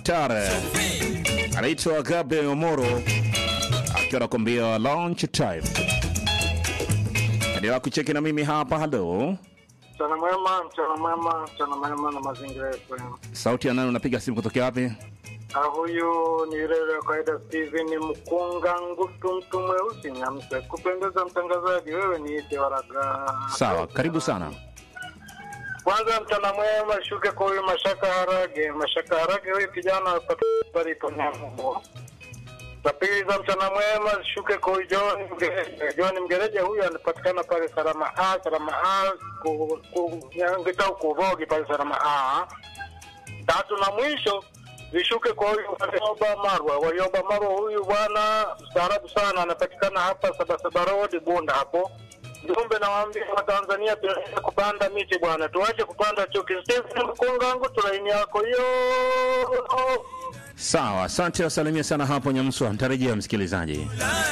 hatari anaitwa Gabriel Omoro akiwa anakuambia launch time. Endelea kucheki na mimi hapa. Halo, Mchana mwema, mchana mwema, mchana mwema na mazingira FM. sauti ya nani? Unapiga simu kutokea wapi? Ah, huyu ni yule wa kawaida Steven Mkunga Ngutu, mtu mweusi Nyamse. Kupendeza mtangazaji, wewe ni ite waraga. Sawa, karibu sana. Kwanza mchana mwema, shuke kwa huyu Mashaka Harage. Mashaka Harage, huyu kijana palipo Nyamugo. Za pili za mchana mwema, shuke kwa huyu John Mgereje. John Mgereje huyu anapatikana pale Salama A, Salama A, ku, ku, Nyangitau Kuvogi pale Salama A. Tatu na mwisho vishuke kwa huyu Warioba Marwa. Warioba Marwa huyu bwana mstaarabu sana, anapatikana hapa Sabasaba Road Bunda hapo. Jumbe nawaambia Watanzania tunaenda kupanda miti bwana, tuache kupanda chuki. Stephen Mkungangu, tulaini yako hiyo. Sawa, asante, wasalimia sana hapo Nyamswa. Nitarejea msikilizaji.